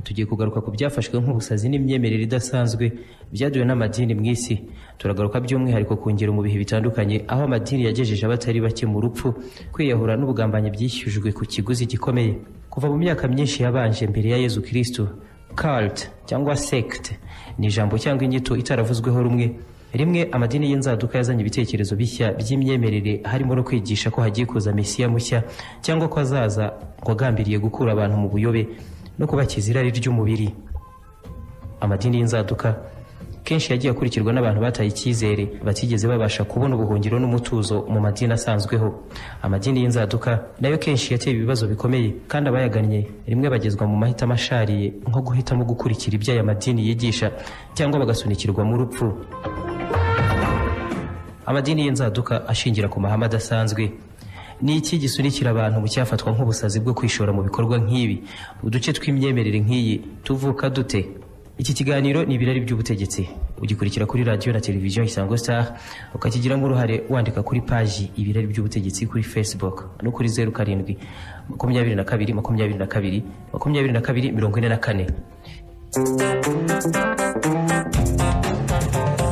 tugiye kugaruka ku byafashwe nk'ubusazi n'imyemerere idasanzwe byaduwe n'amadini mu isi turagaruka by'umwihariko ku ngero mu bihe bitandukanye aho amadini yagejeje abatari bake mu rupfu kwiyahura n'ubugambanyi byishyujwe ku kiguzi gikomeye kuva mu myaka myinshi yabanje mbere ya yezu kristo cult cyangwa sect ni ijambo cyangwa inyito itaravuzweho rumwe rimwe amadini y'inzaduka yazanye ibitekerezo bishya by'imyemerere harimo no kwigisha ko hagiye kuza mesiya mushya cyangwa ko azaza wagambiriye gukura abantu mu buyobe no kubakiza irari ry'umubiri amadini y'inzaduka kenshi yagiye akurikirwa n'abantu bataye icyizere batigeze babasha kubona ubuhungiro n'umutuzo mu madini asanzweho amadini y'inzaduka nayo kenshi yateye ibibazo bikomeye kandi abayagannye rimwe bagezwa mu mahitamo ashariye nko guhitamo gukurikira ibyo aya madini yigisha cyangwa bagasunikirwa mu rupfu amadini y'inzaduka ashingira ku mahame adasanzwe ni iki gisunikira abantu mu cyafatwa nk'ubusazi bwo kwishora mu bikorwa nk'ibi uduce tw'imyemerere nk'iyi tuvuka dute iki kiganiro ni ibirari by'ubutegetsi ugikurikira kuri radiyo na televiziyo isango star ukakigiramo uruhare wandika kuri paji ibirari by'ubutegetsi kuri facebook no kuri zeru karindwi makumyabiri na kabiri makumyabiri na kabiri makumyabiri na kabiri mirongo ine na kane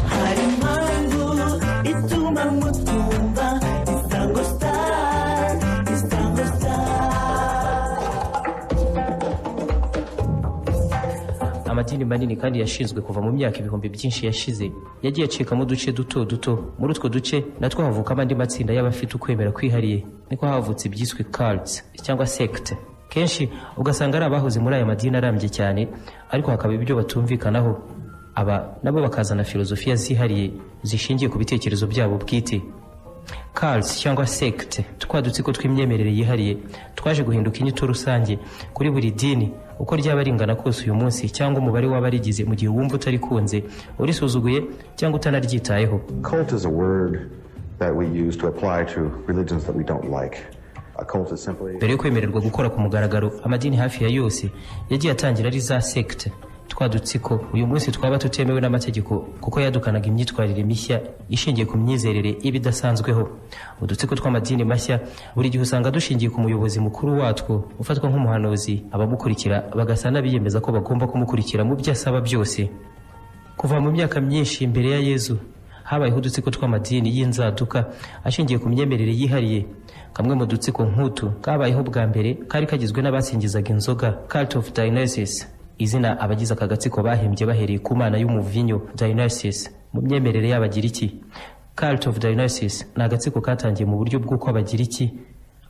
hari impamvu ituma mutumva isango sitari isango sitari amadini manini kandi yashinzwe kuva mu myaka ibihumbi byinshi yashize yagiye acikamo uduce duto duto muri utwo duce natwo havukamo andi matsinda y'abafite ukwemera kwihariye niko havutse ibyiswe cults cyangwa sect kenshi ugasanga ari abahoze muri aya madini arambye cyane ariko hakaba ibyo batumvikanaho aba nabo bakazana filozofiya zihariye zishingiye ku bitekerezo byabo bwite cults cyangwa sect twa dutsiko tw'imyemerere yihariye twaje guhinduka inyito rusange kuri buri dini uko ryaba ringana kose uyu munsi cyangwa umubare w'abarigize mu gihe wumva utarikunze urisuzuguye cyangwa utanaryitayeho Cult is a word that we use to apply to religions that we don't like. A cult is simply mbere yo kwemererwa gukora ku mugaragaro amadini hafi ya yose yagiye atangira ari za sect twa dutsiko uyu munsi twaba tutemewe n'amategeko kuko yadukanaga imyitwarire mishya ishingiye ku myizerere ibidasanzweho udutsiko tw'amadini mashya buri gihe usanga dushingiye ku muyobozi mukuru watwo ufatwa nk'umuhanuzi abamukurikira bagasa n'abiyemeza ko bagomba kumukurikira mu byo asaba byose kuva mu myaka myinshi mbere ya yezu habayeho udutsiko tw'amadini y'inzaduka ashingiye ku myemerere yihariye kamwe mu dutsiko nk'utu kabayeho bwa mbere kari kagizwe n'abasingizaga inzoga cult of dionysus izina abagize aka gatsiko bahembye bahereye ku mana y'umuvinyo dionysus mu myemerere y'abagiriki cult of dionysus ni agatsiko katangiye mu buryo bw'uko abagiriki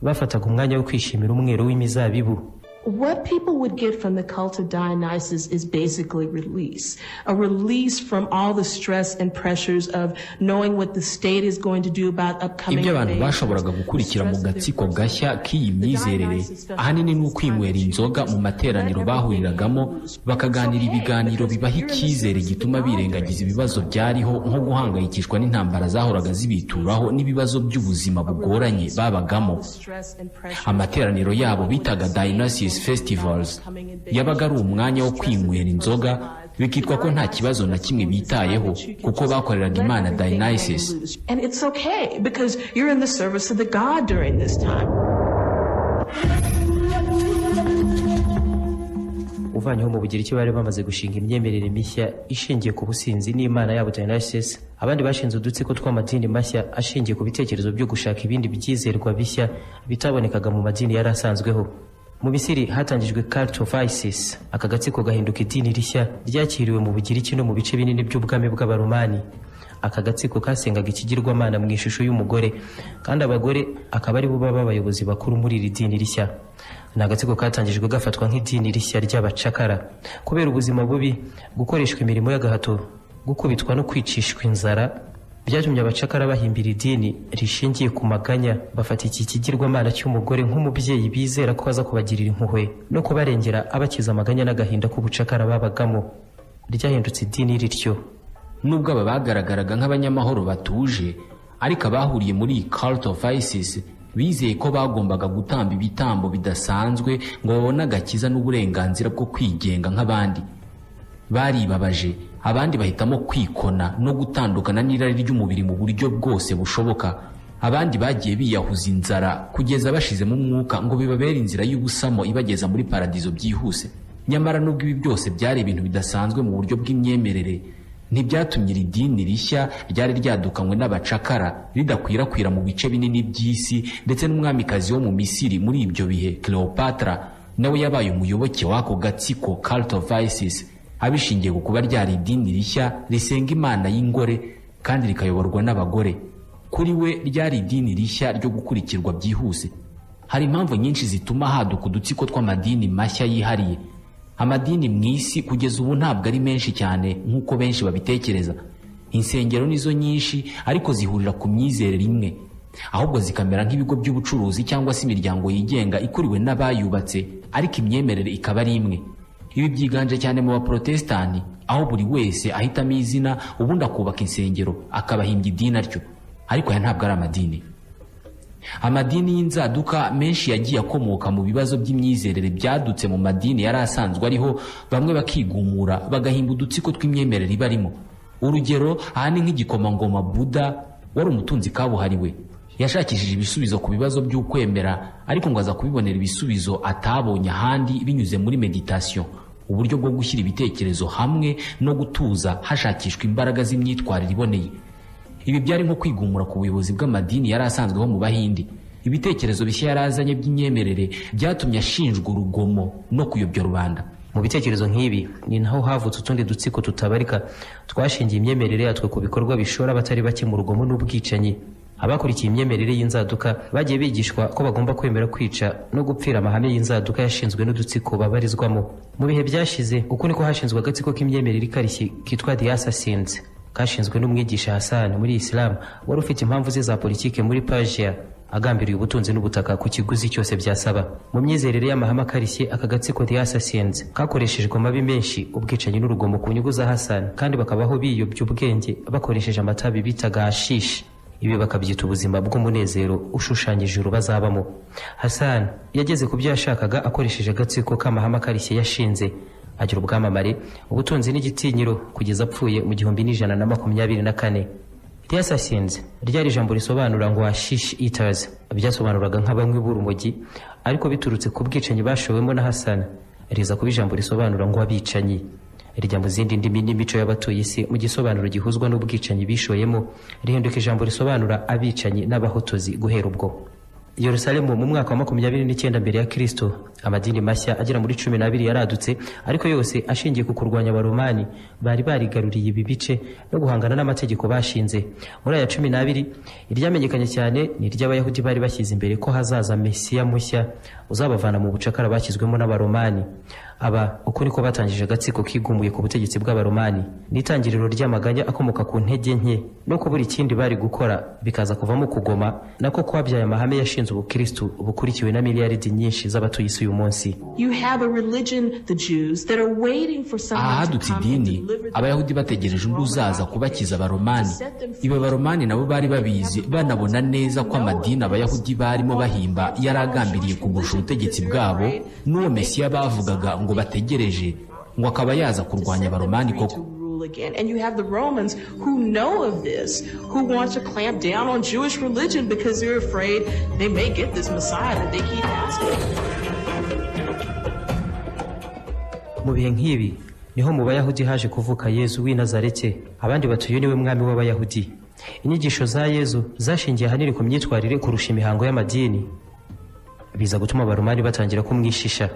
bafataga umwanya wo kwishimira umwero w'imizabibu What people would get from the cult of Dionysus is basically release. A release from all the stress and pressures of knowing what the state is going to do about upcoming ibyo abantu invasions, bashoboraga gukurikira the mu stress of gatsiko their gashya k'iyi myizerere ahanini ni ukwinywera inzoga mu materaniro bahuriragamo bakaganira ibiganiro bibaha icyizere gituma birengagiza ibibazo byariho nko guhangayikishwa n'intambara zahoraga zibituraho n'ibibazo by'ubuzima bugoranye babagamo stress and pressures amateraniro yabo bitaga Dionysus Festivals yabaga ari umwanya wo kwinywera inzoga bikitwa ko nta kibazo na kimwe bitayeho kuko bakoreraga imana Dionysus And it's okay because you're in the service of the God during this time. uvanyeho mu bugiriki bari bamaze gushinga imyemerere mishya ishingiye ku businzi n'imana yabo dionysus abandi bashinze udutsiko tw'amadini mashya ashingiye ku bitekerezo byo gushaka ibindi byizerwa bishya bitabonekaga mu madini yari asanzweho mu misiri hatangijwe cult of isis aka gatsiko gahinduka idini rishya ryakiriwe mu bugiriki no mu bice binini by'ubwami bw'abaromani aka gatsiko kasengaga ikigirwamana mu ishusho y'umugore kandi abagore akaba aribo baba abayobozi bakuru muri iri dini rishya ni agatsiko katangijwe gafatwa nk'idini rishya ry'abacakara kubera ubuzima bubi gukoreshwa imirimo y'agahato gukubitwa no kwicishwa inzara byatumye abacakara bahimbira idini rishingiye ku maganya bafata iki kigirwamana cy'umugore nk'umubyeyi bizera ko aza kubagirira impuhwe no kubarengera abakiza amaganya n'agahinda k'ubucakara babagamo ryahindutse idini rityo nubwo aba bagaragaraga nk'abanyamahoro batuje ariko abahuriye muri iyi cult of isis bizeye ko bagombaga gutamba ibitambo bidasanzwe ngo babone agakiza n'uburenganzira bwo kwigenga nk'abandi baribabaje abandi bahitamo kwikona no gutandukana n'irari ry'umubiri mu buryo bwose bushoboka abandi bagiye biyahuza inzara kugeza bashizemo umwuka ngo bibabere inzira y'ubusamo ibageza muri paradizo byihuse nyamara nubwo ibi byose byari ibintu bidasanzwe mu buryo bw'imyemerere ntibyatumye iri dini rishya ryari ryadukanywe n'abacakara ridakwirakwira mu bice binini by'isi ndetse n'umwamikazi wo mu misiri muri ibyo bihe cleopatra nawe yabaye umuyoboke w'ako gatsiko cult of isis abishingiye ku kuba ryari idini rishya risenga imana y'ingore kandi rikayoborwa n'abagore kuri we ryari idini rishya ryo gukurikirwa byihuse hari impamvu nyinshi zituma haduka udutsiko tw'amadini mashya yihariye amadini mu isi kugeza ubu ntabwo ari menshi cyane nk'uko benshi babitekereza insengero nizo nyinshi ariko zihurira ku myizerere imwe ahubwo zikamera nk'ibigo by'ubucuruzi cyangwa se imiryango yigenga ikuriwe n'abayubatse ariko imyemerere ikaba ari imwe ibi byiganje cyane mu baporotesitanti aho buri wese ahitamo izina ubundi akubaka insengero akabahimbya idini atyo ariko aya ntabwo ari amadini amadini y'inzaduka menshi yagiye akomoka mu bibazo by'imyizerere byadutse mu madini yari asanzwe ariho bamwe bakigumura bagahimba udutsiko tw'imyemerere ibarimo urugero ahani nk'igikomangoma buda wari umutunzi kabuhariwe yashakishije ibisubizo ku bibazo by'ukwemera ariko ngo aza kubibonera ibisubizo atabonye ahandi binyuze muri meditasiyo uburyo bwo gushyira ibitekerezo hamwe no gutuza hashakishwa imbaraga z'imyitwarire iboneye ibi byari nko kwigumura ku buyobozi bw'amadini yari asanzweho mu bahindi ibitekerezo bishya yari azanye by'imyemerere byatumye ashinjwa urugomo no kuyobya rubanda mu bitekerezo nk'ibi ni naho havutse utundi dutsiko tutabarika twashingiye imyemerere yatwe ku bikorwa bishora abatari bake mu rugomo n'ubwicanyi abakurikiye imyemerere y'inzaduka bagiye bigishwa ko bagomba kwemera kwica no gupfira amahame y'inzaduka yashinzwe n'udutsiko babarizwamo mu bihe byashize uku niko hashinzwe agatsiko k'imyemerere ikarishye kitwa the assassins kashinzwe n'umwigisha Hassan muri Islam wari ufite impamvu ze za politike muri Persia agambiriye ubutunzi n'ubutaka ku kiguzi cyose byasaba mu myizerere y'amahame akarishye aka gatsiko The Assassins kakoreshejwe amabi menshi ubwicanyi n'urugomo ku nyungu za Hassan kandi bakabaho biyobya ubwenge bakoresheje amatabi bitaga hashishi ibi bakabyita ubuzima bw'umunezero ushushanyije ijuru bazabamo Hassan yageze ku byo yashakaga akoresheje agatsiko k'amahame akarishye yashinze agira ubwamamare ubutunzi n'igitinyiro kugeza apfuye mu gihumbi n'ijana na makumyabiri na kane The Assassins ryari ijambo risobanura ngo hashish eaters byasobanuraga nk'abanywi b'urumogi ariko biturutse ku bwicanyi bashowemo na Hassan riza kuba ijambo risobanura ngo abicanyi rijya mu zindi ndimi n'imico y'abatuye isi mu gisobanuro gihuzwa n'ubwicanyi bishoyemo rihinduka ijambo risobanura abicanyi n'abahotozi guhera ubwo Yerusalemu mu mwaka wa makumyabiri n'icyenda mbere ya Kristo amadini mashya agera muri cumi n'abiri yaradutse ariko yose ashingiye ku kurwanya abaromani bari barigaruriye ibi bice no guhangana n'amategeko bashinze muri aya cumi n'abiri iryamenyekanye cyane ni iry'abayahudi bari bashyize imbere ko hazaza mesiya mushya uzabavana mu bucakara bashyizwemo n'abaromani aba uko niko batangije agatsiko kigumuye ku butegetsi bw'abaromani n'itangiriro ry'amaganya akomoka ku ntege nke no kubura ikindi bari gukora bikaza kuvamo kugoma nako kwabyaye amahame yashinze ubukristu bukurikiwe na miliyaridi nyinshi z'abatuye isi uyu munsi You have a religion, the Jews, that are waiting for aha someone to hadutse come and idini deliver them. abayahudi bategereje undi uzaza kubakiza abaromani ibi baromani nabo bari babizi banabona neza ko amadini abayahudi barimo bahimba yari agambiriye kugusha ubutegetsi bwabo n'uwo mesiya bavugaga ngo bategereje ngo akaba yaza kurwanya abaromani koko to rule again. And you have the Romans who know of this, who want to clamp down on Jewish religion because they're afraid they may get this Messiah that they keep asking. mu bihe nk'ibi niho mu bayahudi haje kuvuka yezu w'i nazarete abandi batuye niwe mwami w'abayahudi inyigisho za yezu zashingiye ahanini ku myitwarire kurusha imihango y'amadini biza gutuma abaromani batangira kumwishisha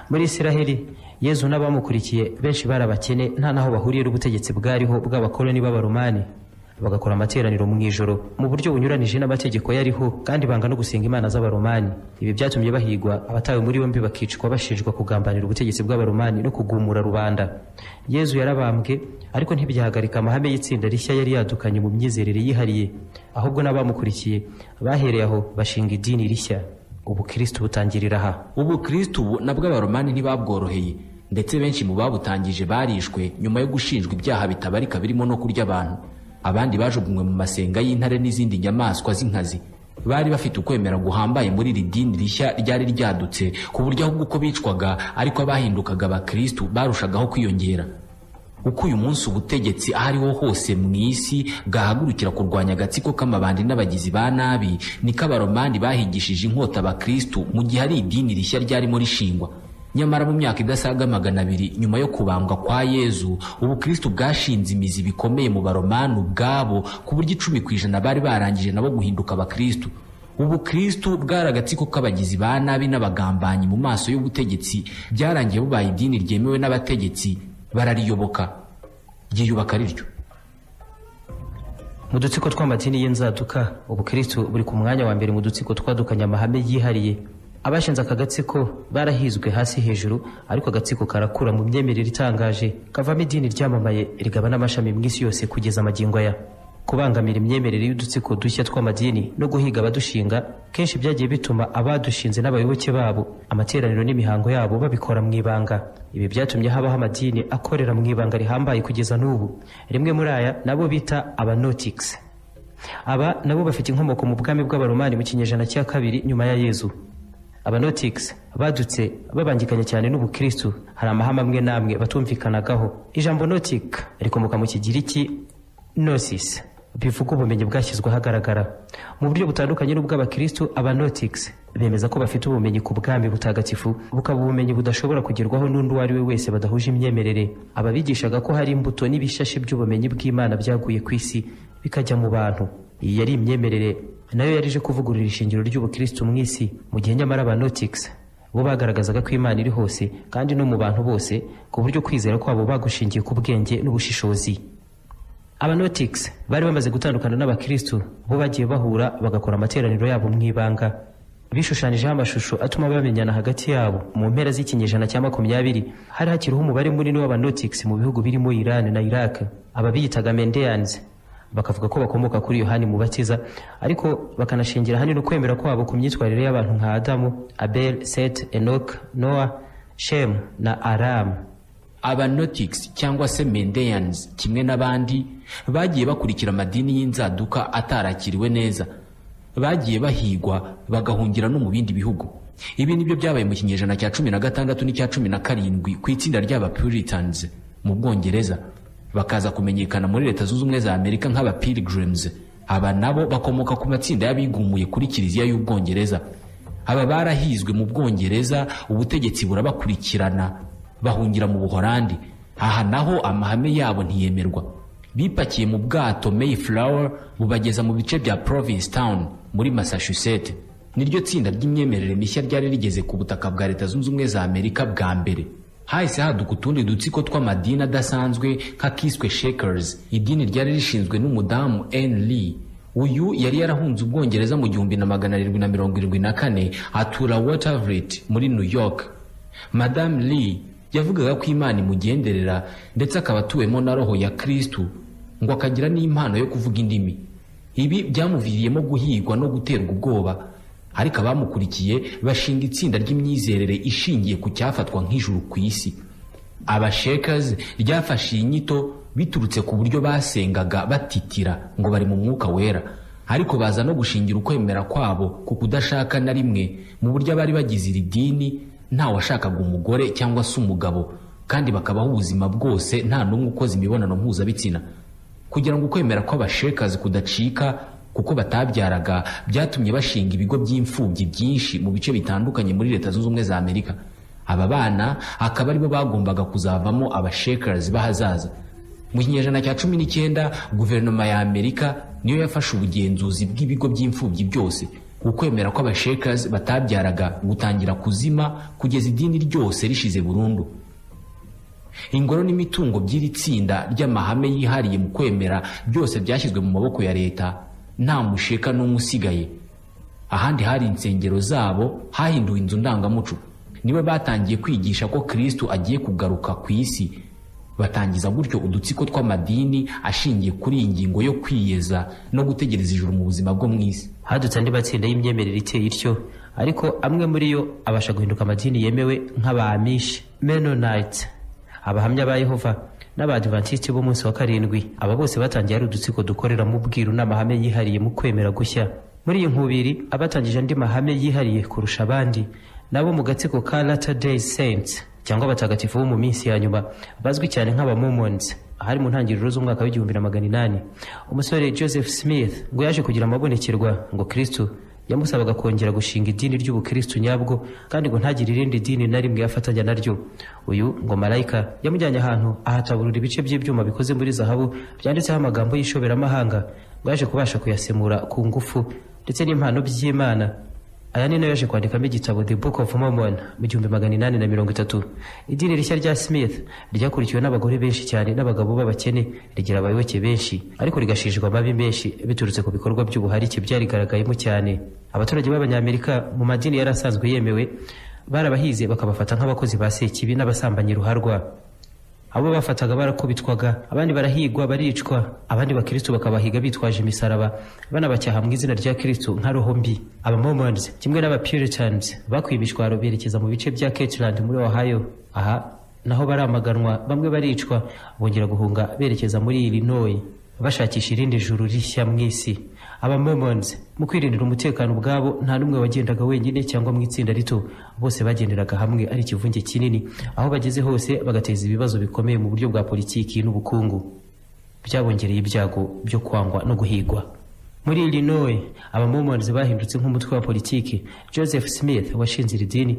muri isiraheli yezu n'abamukurikiye benshi bari abakene nta n'aho bahuriye n'ubutegetsi bwariho bw'abakoloni b'abaromani bagakora amateraniro mu ijoro mu buryo bunyuranije n'amategeko yariho kandi banga no gusenga imana z'abaromani ibi byatumye bahigwa abatawe muri yombi bakicwa bashinjwa kugambanira ubutegetsi bw'abaromani no kugumura rubanda yezu yarabambwe ariko ntibyahagarika amahame y'itsinda rishya yari yadukanye mu myizerere yihariye ahubwo n'abamukurikiye bahereye aho bashinga idini rishya ubukristu butangirira aha ubu kristu ubu nabwo abaromani ntibabworoheye ndetse benshi mu babutangije barishwe nyuma yo gushinjwa ibyaha bitabarika birimo no kurya abantu abandi bajugunywe mu masenga y'intare n'izindi nyamaswa z'inkazi bari bafite ukwemera guhambaye muri iri dini rishya ryari ryadutse ku buryo ahubwo uko bicwaga ariko abahindukaga abakristu barushagaho kwiyongera uko uyu munsi ubutegetsi aho ariho hose mu isi bwahagurukira kurwanya agatsiko k'amabandi n'abagizi ba nabi niko abaromani bahigishije inkota abakristu mu gihe ari idini rishya ryarimo rishingwa nyamara mu myaka idasaga magana abiri nyuma yo kubambwa kwa yezu ubukristo bwashinze imizi bikomeye mu baromani ubwabo ku buryo icumi ku ijana bari barangije nabo guhinduka abakristo ubukristo bwari agatsiko k'abagizi ba nabi n'abagambanyi mu maso y'ubutegetsi byarangiye bubaye idini ryemewe n'abategetsi barariyoboka ryiyubaka riryo mu dutsiko tw'amadini y'inzaduka ubukristo buri ku mwanya wa mbere mu dutsiko twadukanye amahame yihariye abashinze aka gatsiko barahizwe hasi hejuru ariko agatsiko karakura mu myemerere itangaje kavamo idini ryamamaye rigaba n'amashami mu isi yose kugeza amagingo aya kubangamira imyemerere y'udutsiko dushya tw'amadini no guhiga abadushinga kenshi byagiye bituma abadushinze n'abayoboke babo amateraniro n'imihango yabo babikora mu ibanga ibi byatumye habaho amadini akorera mu ibanga rihambaye kugeza n'ubu rimwe muri aya nabo bita abanotics aba nabo bafite inkomoko mu bwami bw'abaromani mu kinyejana cya kabiri nyuma ya yezu abanotics badutse babangikanye cyane n'ubukristu hari amahame amwe n'amwe batumvikanagaho ijambo notic rikomoka mu kigiriki nosis bivuga ubumenyi bwashyizwe ahagaragara mu buryo butandukanye n'ubw'abakristu abanotics bemeza ko bafite ubumenyi ku bwami butagatifu bukaba ubumenyi budashobora kugerwaho n'undi uwo ari we wese badahuje imyemerere ababigishaga ko hari imbuto n'ibishashi by'ubumenyi bw'imana byaguye ku isi bikajya mu bantu iyi yari imyemerere nayo yarije kuvugurura ishingiro ry'ubukristu mu isi mu gihe nyamara abanotics bo bagaragazaga ko imana iri hose kandi no mu bantu bose ku buryo kwizera kwabo bagushingiye ku bwenge n'ubushishozi abanotics bari bamaze gutandukana n'abakristu bo bagiye bahura bagakora amateraniro yabo mu ibanga bishushanyijeho amashusho atuma bamenyana hagati yabo mu mpera z'ikinyejana cya makumyabiri hari hakiriho umubare munini w'abanotics mu bihugu birimo iran na iraq ababiyitaga mendeans bakavuga ko bakomoka kuri yohani mubatiza ariko bakanashingira ahanini ukwemera kwabo ku myitwarire y'abantu nka adamu abel set enok noa shem na aramu abanotics cyangwa se mendeyans kimwe n'abandi bagiye bakurikira amadini y'inzaduka atarakiriwe neza bagiye bahigwa bagahungira no mu bindi bihugu ibi nibyo byabaye mu kinyejana cya cumi na gatandatu n'icya cumi na karindwi ku itsinda ry'abapuritans mu bwongereza bakaza kumenyekana muri leta zunze ubumwe za amerika nk'abapilgrims aba nabo bakomoka ku matsinda y'abigumuye kuri kiliziya y'ubwongereza aba barahizwe mu bwongereza ubutegetsi burabakurikirana bahungira mu buhorandi aha naho amahame yabo ntiyemerwa bipakiye mu bwato mayflower bubageza mu bice bya province town muri massachusetts niryo tsinda ry'imyemerere mishya ryari rigeze ku butaka bwa leta zunze ubumwe za amerika bwa mbere hahise haduka utundi dutsiko tw'amadini adasanzwe nk'akiswe shakers idini ryari rishinzwe n'umudamu n lee uyu yari yarahunze ubwongereza mu gihumbi na magana arindwi na mirongo irindwi na kane atura watervliet muri new york madamu lee yavugaga ko imana imugenderera ndetse akaba atuwemo na roho ya kristu ngo akagira n'impano yo kuvuga indimi ibi byamuviriyemo guhigwa no guterwa ubwoba ariko abamukurikiye bashinga itsinda ry'imyizerere ishingiye ku cyafatwa nk'ijuru ku isi abashekazi ryafashe iyi nyito biturutse ku buryo basengaga batitira ngo bari mu mwuka wera ariko baza no gushingira ukwemera kwabo ku kudashaka na rimwe mu buryo abari bagize iri dini nta washakaga umugore cyangwa se umugabo kandi bakabaho ubuzima bwose nta n'umwe ukoze imibonano mpuzabitsina kugira ngo ukwemera kw'abashekazi kudacika kuko batabyaraga byatumye bashinga ibigo by'imfubyi byinshi mu bice bitandukanye muri leta zunze ubumwe za amerika aba bana akaba aribo bagombaga kuzavamo abashekazi b'ahazaza mu kinyejana cya cumi n'icyenda guverinoma ya amerika niyo yafashe ubugenzuzi bw'ibigo by'imfubyi byose ukwemera kw'abashekazi batabyaraga gutangira kuzima kugeza idini ryose rishize burundu ingoro n'imitungo by'iri tsinda ry'amahame yihariye mu kwemera byose byashyizwe mu maboko ya leta nta musheka n'umwe usigaye ahandi hari insengero zabo hahinduwe inzu ndangamuco nibo batangiye kwigisha ko kristo agiye kugaruka ku isi batangiza gutyo udutsiko tw'amadini ashingiye kuri iyi ngingo yo kwiyeza no gutegereza ijuru mu buzima bwo mu isi hadutse andi matsinda y'imyemerere iteye ityo ariko amwe muri yo abasha guhinduka amadini yemewe nk'abamishi menonite abahamya ba yehova n'abadivantisiti b'umunsi wa karindwi aba bose batangiye ari udutsiko dukorera mu bwiru n'amahame yihariye mu kwemera gushya muri iyi nkubiri abatangije andi mahame yihariye kurusha abandi nabo mu gatsiko ka latter day saints cyangwa abatagatifu bo mu minsi ya nyuma bazwi cyane nk'abamomons ahari mu ntangiriro z'umwaka w'igihumbi na magana inani umusore joseph smith ngo yaje kugira amabonekerwa ngo kristo yamusabaga kongera gushinga idini ry'ubukristu nyabwo kandi ngo ntagire irindi dini na rimwe yafatanya naryo uyu ngo marayika yamujyanye ahantu ahataburura ibice by'ibyuma bikoze muri zahabu byanditseho amagambo y'ishoberamahanga ngo yaje kubasha kuyasemura ku ngufu ndetse n'impano by'imana aya ni nayo yaje kwandikamo igitabo The Book of Mormon mu gihumbi magana inani na mirongo itatu idini rishya rya Smith ryakurikiwe n'abagore benshi cyane n'abagabo b'abakene rigira abayoboke benshi ariko rigashijwa amabi menshi biturutse ku bikorwa by'ubuharike byarigaragayemo cyane abaturage b'abanyamerika mu madini yari asanzwe yemewe barabahize bakabafata nk'abakozi ba sekibi n'abasambanyi ruharwa abo bafataga barakubitwaga abandi barahigwa baricwa abandi bakristo bakabahiga bitwaje imisaraba banabacyaha mu izina rya kristo nka roho mbi abamomons kimwe n'abapuritans bakuye imishwaro berekeza mu bice bya Kirtland muri ohio aha naho baramaganwa bamwe baricwa bongera guhunga berekeza muri illinois bashakisha irindi juru rishya mu isi abamomons mu kwirindira umutekano ubwabo nta n'umwe wagendaga wenyine cyangwa mu itsinda rito bose bagenderaga hamwe ari ikivunge kinini aho bageze hose bagateza ibibazo bikomeye mu buryo bwa politiki n'ubukungu byabongereye ibyago byo kwangwa no guhigwa muri illinois abamomons bahindutse nk'umutwe wa politiki joseph smith washinze iri dini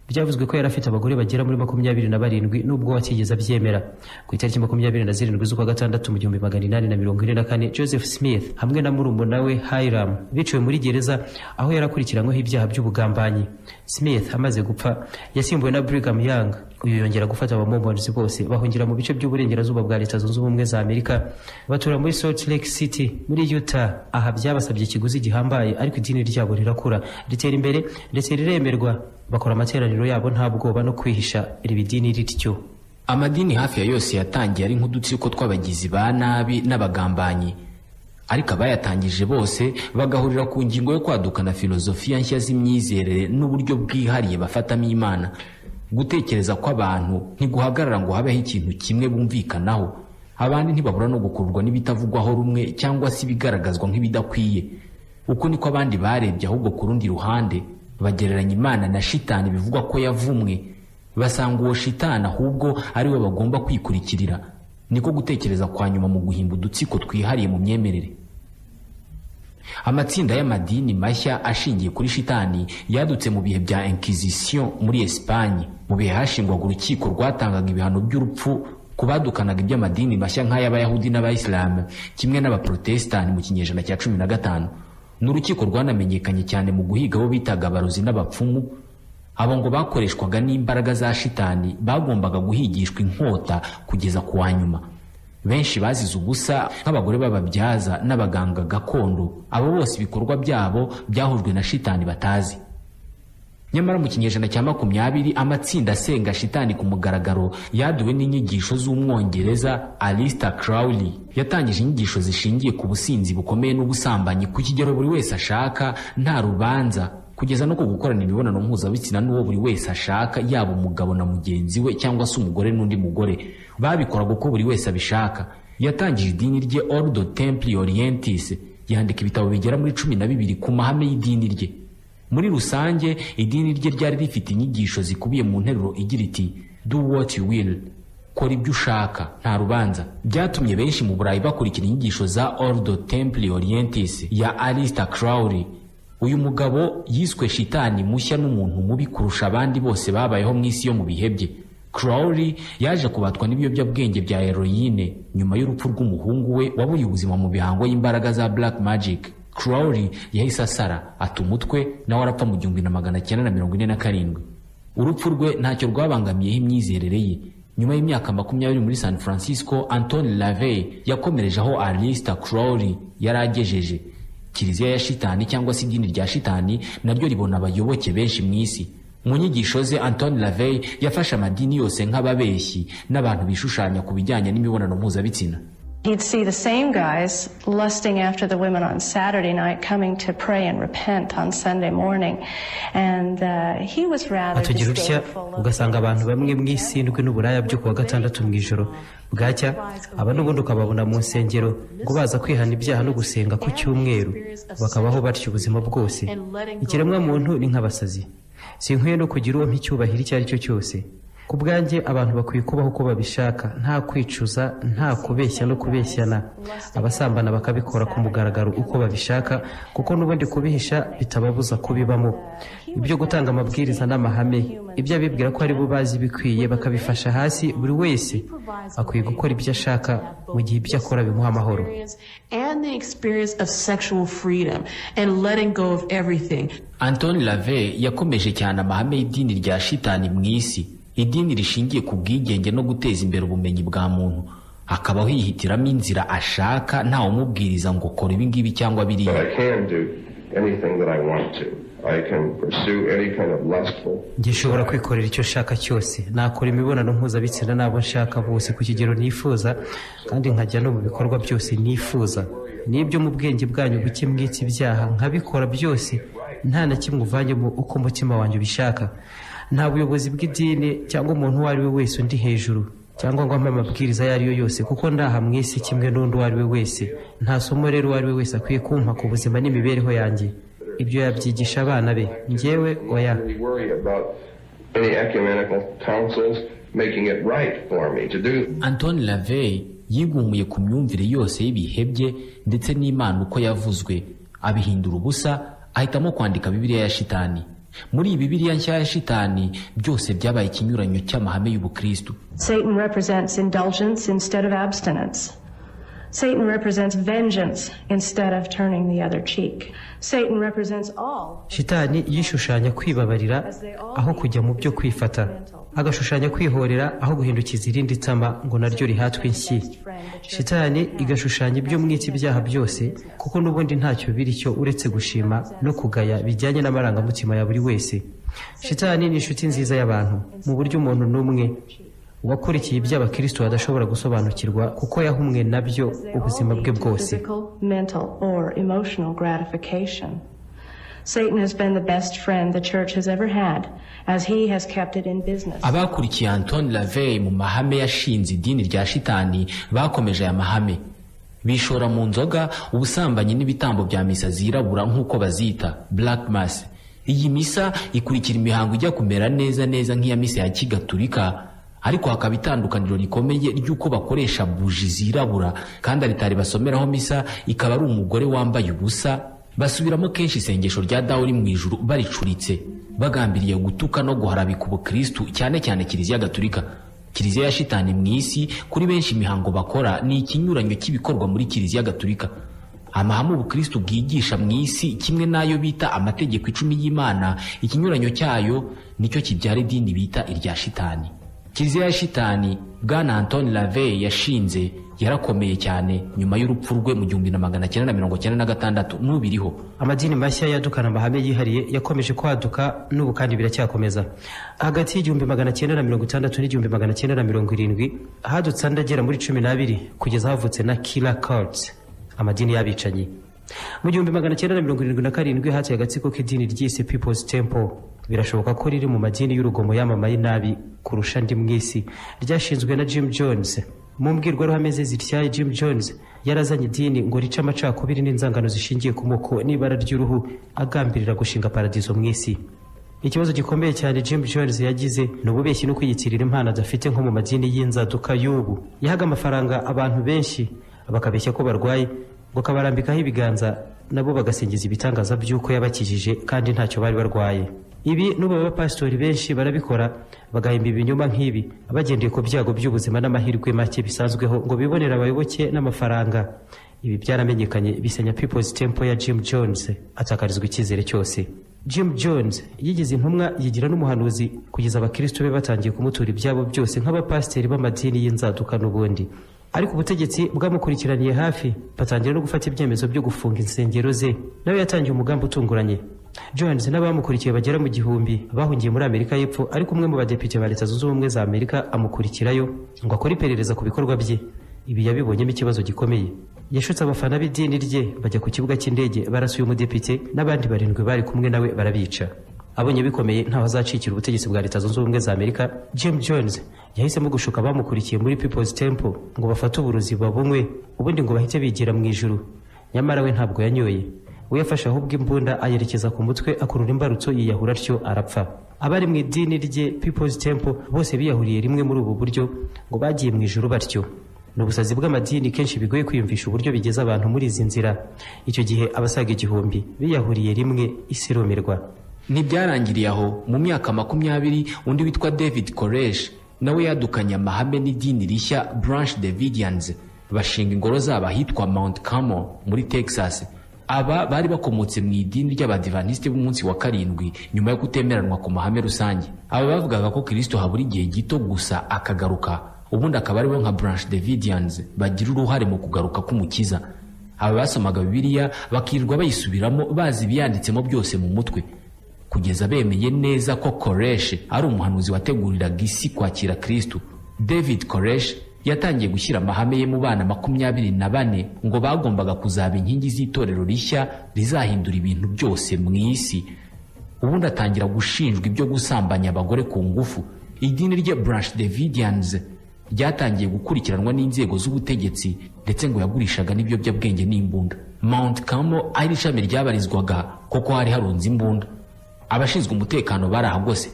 byavuzwe ko yari afite abagore bagera muri makumyabiri na barindwi nubwo watigeze abyemera ku itariki makumyabiri na zirindwi z'ukwa gatandatu mu gihumbi magana inani na mirongo ine na kane joseph smith hamwe na murumuna we hiram biciwe muri gereza aho yari akurikiranyweho ibyaha by'ubugambanyi smith amaze gupfa yasimbuwe na brigham young uyu yongera gufata abamomonizi bose bahungira mu bice by'uburengerazuba bwa leta zunze ubumwe za amerika batura muri salt lake city muri utah aha byabasabye ikiguzi gihambaye ariko idini ryabo rirakura ritera imbere ndetse riremerwa bakora amateraniro yabo nta bwoba no kwihisha iri dini rityo amadini hafi ya yose yatangiye ari nk'udutsiko tw'abagizi ba nabi n'abagambanyi ariko abayatangije bose bagahurira ku ngingo yo kwadukana filozofiya nshya z'imyizerere n'uburyo bwihariye bafatamo imana gutekereza kw'abantu ntiguhagarara ngo habeho ikintu kimwe bumvikanaho abandi ntibabura no gukururwa n'ibitavugwaho rumwe cyangwa se ibigaragazwa nk'ibidakwiye uko niko abandi barebye ahubwo ku rundi ruhande bagereranya imana na shitani bivugwa ko yavumwe basanga uwo shitani ahubwo ari we bagomba kwikurikirira niko gutekereza kwa nyuma mu guhimba udutsiko twihariye mu myemerere amatsinda y'amadini mashya ashingiye kuri shitani yadutse mu bihe bya inkizisiyo muri esipanye mu bihe hashingwaga urukiko rwatangaga ibihano by'urupfu ku badukanaga iby'amadini mashya nk'ay'abayahudi n'abayisilamu kimwe n'abaporotesitanti mu kinyejana cya cumi na gatanu n'urukiko rwanamenyekanye cyane mu guhiga abo bitaga abarozi n'abapfumu abo ngo bakoreshwaga n'imbaraga za shitani bagombaga guhigishwa inkota kugeza ku wa nyuma benshi bazize ubusa nk'abagore b'ababyaza n'abaganga gakondo abo bose ibikorwa byabo byahujwe na shitani batazi nyamara mu kinyejana cya makumyabiri amatsinda asenga shitani ku mugaragaro yaduwe n'inyigisho z'umwongereza Alistair Crowley yatangije inyigisho zishingiye ku businzi bukomeye n'ubusambanyi ku kigero buri wese ashaka nta rubanza kugeza no ku gukorana imibonano mpuzabitsina n'uwo buri wese ashaka yaba umugabo na mugenzi we cyangwa se umugore n'undi mugore babikoraga uko buri wese abishaka yatangije idini rye Ordo Templi Orientis yandika ibitabo bigera muri cumi na bibiri ku mahame y'idini rye muri rusange idini rye ryari rifite inyigisho zikubiye mu nteruro igira iti do what you will kora ibyo ushaka nta rubanza byatumye benshi mu burayi bakurikira inyigisho za ordo templi orientis ya alista crowley uyu mugabo yiswe shitani mushya n'umuntu mubi kurusha abandi bose babayeho mu isi yo mu bihe bye crowley yaje kubatwa n'ibiyobyabwenge bya heroyine nyuma y'urupfu rw'umuhungu we wabuye ubuzima mu bihango y'imbaraga za black magic Crowley yahise asara ata umutwe nawe arapfa mu gihumbi na magana cyenda na mirongo ine na karindwi urupfu rwe ntacyo rwabangamiyeho imyizerere ye nyuma y'imyaka makumyabiri muri san francisco antoni lavey yakomereje aho alista Crowley yari agejeje kiliziya ya shitani cyangwa se idini rya shitani naryo ribona abayoboke benshi mu isi mu nyigisho ze antoni lavey yafashe amadini yose nk'ababeshyi n'abantu bishushanya ku bijyanye n'imibonano mpuzabitsina He'd see the same guys lusting after the women on Saturday night coming to pray and repent on Sunday morning. And uh, he was rather atugira utya disdainful of ugasanga abantu bamwe mu isi ndwi n'uburaya byo kuwa gatandatu mu ijoro bwacya aba n'ubundi ukababona mu nsengero ngo baza kwihana ibyaha no gusenga ku cyumweru bakabaho batyo ubuzima bwose ikiremwa muntu ni nk'abasazi sinkwiye no kugira uwo mpicyubahiro icyo ari cyo cyose ku bwanjye abantu bakwiye kubaho uko babishaka nta kwicuza nta kubeshya no kubeshyana abasambana bakabikora ku mugaragaro uko babishaka kuko n'ubundi kubihisha bitababuza kubibamo ibyo gutanga amabwiriza n'amahame ibyo abibwira ko ari bo bazi bikwiye bakabifasha hasi buri wese akwiye gukora ibyo ashaka mu gihe ibyo akora bimuha amahoro and the experience of sexual freedom and letting go of everything. antoni lave yakomeje cyane amahame y'idini rya shitani mu isi idini rishingiye ku bwigenge no guteza imbere ubumenyi bwa muntu akabaho yihitiramo inzira ashaka ntawumubwiriza ngo kora ibi ngibi cyangwa But biriya I can do anything that I want to. I can pursue any kind of lustful gishobora kwikorera icyo nshaka cyose nakora imibonano mpuzabitsina n'abo nshaka bose ku kigero nifuza kandi nkajya no mu bikorwa byose nifuza n'ibyo mu bwenge bwanyu buke mwitsa ibyaha nkabikora byose nta na kimwe uvanyemo uko umutima wanjye ubishaka nta buyobozi bw'idini cyangwa umuntu uwo ari we wese undi hejuru cyangwa ngo ampe amabwiriza ayo ari yo yose kuko ndaha mu isi kimwe n'undi uwo ari we wese nta somo rero uwo ari we wese akwiye kumpa ku buzima n'imibereho yanjye ibyo yabyigisha abana be njyewe oya really worry about any ecumenical councils making it right for me to do. antoni lavey yigumuye ku myumvire yose y'ibihe bye ndetse n'imana uko yavuzwe abihindura ubusa ahitamo kwandika bibiliya ya shitani muri bibiliya nshya ya shitani byose byabaye ikinyuranyo cy'amahame y'ubukristu Satan represents indulgence instead of abstinence. Satan represents vengeance instead of turning the other cheek. Satan represents all. shitani yishushanya kwibabarira aho kujya mu byo kwifata agashushanya kwihorera aho guhindukiza irindi tama ngo naryo rihatwe inshyi shitani igashushanya ibyo mwita ibyaha byose kuko n'ubundi ntacyo biri cyo uretse gushima no kugaya bijyanye n'amarangamutima ya buri wese shitani ni inshuti nziza y'abantu mu buryo umuntu n'umwe wakurikiye iby'abakristo adashobora gusobanukirwa kuko yahumwe nabyo ubuzima bwe bwose Physical, mental, or emotional gratification. Satan has been the best friend the church has ever had, as he has kept it in business. abakurikiye antoni lavey mu mahame yashinze idini rya shitani bakomeje aya mahame bishora mu nzoga ubusambanyi n'ibitambo bya misa zirabura nk'uko bazita black mass iyi misa ikurikira imihango ijya kumera neza neza nk'iya misa ya kigaturika ariko hakaba itandukaniro rikomeye ry'uko bakoresha buji zirabura kandi aritari basomeraho misa ikaba ari umugore wambaye ubusa basubiramo kenshi isengesho rya dawe uri mu ijuru baricuritse bagambiriye gutuka no guharabika ubukristu cyane cyane kiliziya gaturika kiliziya ya shitani mu isi kuri benshi imihango bakora ni ikinyuranyo cy'ibikorwa muri kiliziya gaturika amahame ubukristu bwigisha mu isi kimwe n'ayo bita amategeko icumi y'imana ikinyuranyo cyayo nicyo kibyara idini bita irya shitani kiliziya ya shitani bwana antoni lavey yashinze yarakomeye cyane nyuma y'urupfu rwe mu gihumbi na magana cyenda na mirongo cyenda na gatandatu n'ubiriho amadini mashya yadukana amahame yihariye yakomeje kwaduka n'ubu kandi biracyakomeza hagati y'igihumbi magana cyenda na mirongo itandatu n'igihumbi magana cyenda na mirongo irindwi hadutse andi agera muri cumi n'abiri kugeza havutse na kila cults amadini y'abicanyi mu gihumbi magana cyenda na mirongo irindwi na karindwi hateye agatsiko k'idini ryise people's temple birashoboka ko riri mu madini y'urugomo yamamaye nabi kurusha andi mu isi ryashinzwe na jim jones mu mbwirwaruhame ze zityaye jim jones yarazanye idini ngo rice amacakubiri n'inzangano zishingiye ku moko n'ibara ry'uruhu agambirira gushinga paradizo mu isi ikibazo gikomeye cyane jim jones yagize ni ububeshyi no kwiyitirira impano adafite nko mu madini y'inzaduka y'ubu yahaga amafaranga abantu benshi bakabeshya ko barwaye ngo kabarambikaho ibiganza nabo bagasingiza ibitangaza by'uko yabakijije kandi ntacyo bari barwaye ibi n'ubu abapasitori benshi barabikora bagahimba ibinyoma nk'ibi bagendeye ku byago by'ubuzima n'amahirwe make bisanzweho ngo bibonere abayoboke n'amafaranga ibi byaramenyekanye bisenya people's temple ya jim jones atakarizwa icyizere cyose jim jones yigize intumwa yigira n'umuhanuzi kugeza abakristo be batangiye kumutura ibyabo byose nk'abapasiteri b'amadini y'inzaduka n'ubundi ariko ubutegetsi bwamukurikiraniye hafi batangira no gufata ibyemezo byo gufunga insengero ze nawe yatangiye umugambi utunguranye jones n'abamukurikiye bagera mu gihumbi bahungiye muri amerika y'epfo ariko umwe mu badepite ba leta zunze ubumwe za amerika amukurikirayo ngo akore iperereza ku bikorwa bye ibi yabibonyemo ikibazo gikomeye yashutse abafana b'idini rye bajya ku kibuga cy'indege barasa uyu mudepite n'abandi barindwi bari kumwe nawe barabica abonye bikomeye ntaho azacikira ubutegetsi bwa leta zunze ubumwe za amerika jim jones yahisemo gushuka abamukurikiye muri people's temple ngo bafate uburozi babunywe ubundi ngo bahite bigira mu ijuru nyamara we ntabwo yanyoye we yafashe ahubwo imbunda ayerekeza ku mutwe akurura imbarutso yiyahura atyo arapfa abari mu idini rye people's temple bose biyahuriye rimwe muri ubu buryo ngo bagiye mu ijuru batyo ni ubusazi bw'amadini kenshi bigoye kwiyumvisha uburyo bigeza abantu muri izi nzira icyo gihe abasaga igihumbi biyahuriye rimwe isi irumirwa ntibyarangiriye aho mu myaka makumyabiri undi witwa david koresh nawe yadukanye amahame n'idini rishya branch davidians bashinga ingoro zabo ahitwa mount carmel muri texas aba bari bakomotse mu idini ry'abadivantisite b'umunsi wa karindwi nyuma yo kutemeranwa ku mahame rusange aba bavugaga ko kirisito habura igihe gito gusa akagaruka ubundi akaba aribo nka branch davidians bagira uruhare mu kugaruka k'umukiza aba basomaga bibiliya bakirirwa bayisubiramo bazi ibiyanditsemo byose mu mutwe kugeza bemeye neza ko koresh ari umuhanuzi wateguriraga isi kwakira kristu david koresh yatangiye gushyira amahame ye mu bana makumyabiri na bane ngo bagombaga kuzaba inkingi z'itorero rishya rizahindura ibintu byose mu isi ubundi atangira gushinjwa ibyo gusambanya abagore ku ngufu idini rye branch davidians ryatangiye gukurikiranwa n'inzego z'ubutegetsi ndetse ngo yagurishaga n'ibiyobyabwenge n'imbunda mount carmel ari ishami ryabarizwaga kuko hari harunze imbunda abashinzwe umutekano barahagose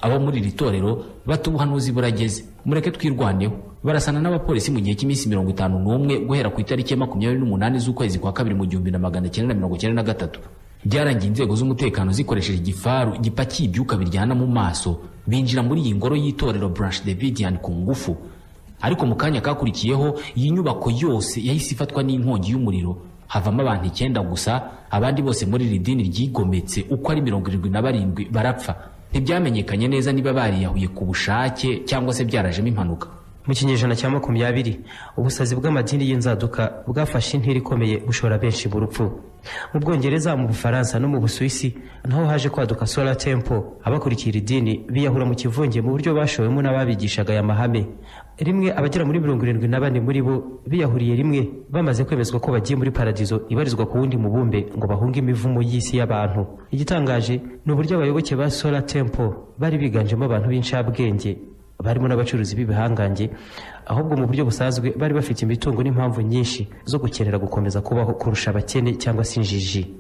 abo muri iri torero bata ubuhanuzi burageze mureke twirwaneho barasana n'abapolisi mu gihe cy'iminsi mirongo itanu n'umwe guhera ku itariki ya makumyabiri n'umunani z'ukwezi kwa kabiri mu gihumbi na magana cyenda na mirongo cyenda na gatatu byarangiye inzego z'umutekano zikoresheje igifaru gipakiye ibyuka biryana mu maso binjira muri iyi ngoro y'itorero branch davidian ku ngufu ariko mu kanya kakurikiyeho iyi nyubako yose yahise ifatwa n'inkongi y'umuriro havamo abantu icyenda gusa abandi bose muri iri dini ryigometse uko ari mirongo irindwi na barindwi barapfa ntibyamenyekanye neza niba bariyahuye ku bushake cyangwa se byarajemo impanuka mu kinyejana cya makumyabiri ubusazi bw'amadini y'inzaduka bwafashe intera ikomeye bushora benshi mu rupfu mu bwongereza mu bufaransa no mu busuwisi naho haje kwaduka sola tempo abakurikiye iri dini biyahura mu kivunge mu buryo bashowemo n'ababigishaga aya mahame rimwe abagera muri mirongo irindwi na bane muri bo biyahuriye rimwe bamaze kwemezwa ko bagiye muri paradizo ibarizwa ku wundi mubumbe ngo bahunge imivumo y'isi y'abantu igitangaje ni uburyo abayoboke ba sola tempo bari biganjemo abantu b'incabwenge barimo n'abacuruzi b'ibihangange ahubwo mu buryo busanzwe bari bafite imitungo n'impamvu nyinshi zo gukenera gukomeza kubaho kurusha abakene cyangwa se injiji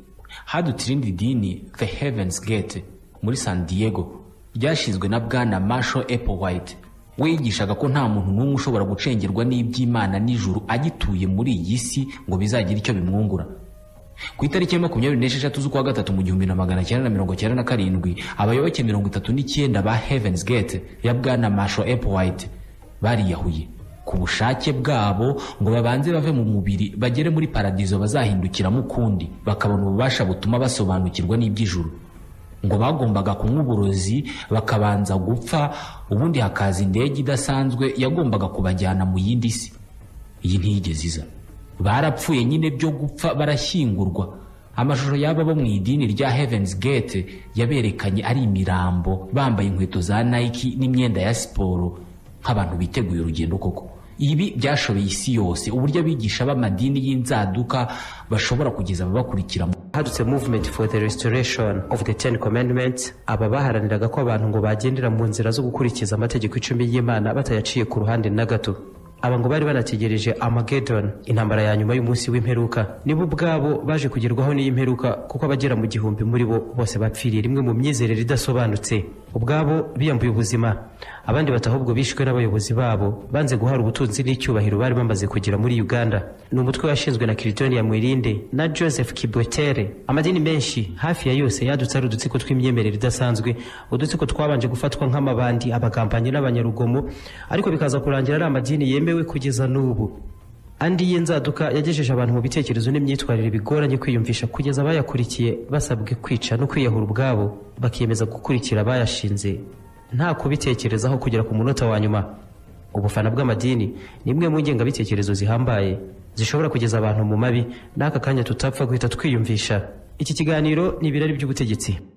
hadutse irindi dini the heavens gate muri san diego ryashinzwe na bwana marshall applewhite we yigishaga ko nta muntu n'umwe ushobora gucengerwa n'iby'imana n'ijuru agituye muri iyi si ngo bizagira icyo bimwungura ku itariki ya makumyabiri n'esheshatu z'ukwa gatatu mu gihumbi na magana cyenda na mirongo cyenda na karindwi abayoboke mirongo itatu n'icyenda ba heavens gate ya bwana marshal applewhite bariyahuye ku bushake bwabo ngo babanze bave mu mubiri bagere muri paradizo bazahindukiramo ukundi bakabona ububasha butuma basobanukirwa n'iby'ijuru ngo bagombaga kunywa uburozi bakabanza gupfa ubundi hakaza indege idasanzwe yagombaga kubajyana mu yindi si iyi ntiyigeze iza barapfuye nyine byo gupfa barashyingurwa amashusho y'aba bo mu idini rya heavens gate yaberekanye ari imirambo bambaye inkweto za nike n'imyenda ya siporo nk'abantu biteguye urugendo koko ibi byashobeye isi yose uburyo abigisha b'amadini y'inzaduka bashobora kugeza ababakurikira mu hadutse movement for the restoration of the ten commandments aba baharaniraga ko abantu ngo bagendera mu nzira zo gukurikiza amategeko icumi y'imana batayaciye ku ruhande na gato aba ngo bari banategereje Armageddon intambara ya nyuma y'umunsi w'imperuka nibo ubwabo baje kugerwaho n'iyi mperuka kuko abagera mu gihumbi muri bo bose bapfiriye rimwe mu myizerere idasobanutse ubwabo biyambuye ubuzima abandi batahubwo bishwe n'abayobozi babo banze guhara ubutunzi n'icyubahiro bari bamaze kugira muri Uganda ni umutwe washinzwe na Clinton Mwirinde na Joseph Kibwetere amadini menshi hafi ya yose yadutse ari udutsiko tw'imyemerere idasanzwe udutsiko twabanje gufatwa nk'amabandi abagambanyi n'abanyarugomo ariko bikaza kurangira ari amadini yemewe yemewe kugeza n'ubu andi y'inzaduka yagejeje abantu mu bitekerezo n'imyitwarire bigoranye kwiyumvisha kugeza abayakurikiye basabwe kwica no kwiyahura ubwabo bakiyemeza gukurikira abayashinze nta kubitekerezaho kugera ku munota wa nyuma ubufana bw'amadini ni imwe mu ngengabitekerezo zihambaye zishobora kugeza abantu mu mabi n'aka kanya tutapfa guhita twiyumvisha iki kiganiro ni ibirari by'ubutegetsi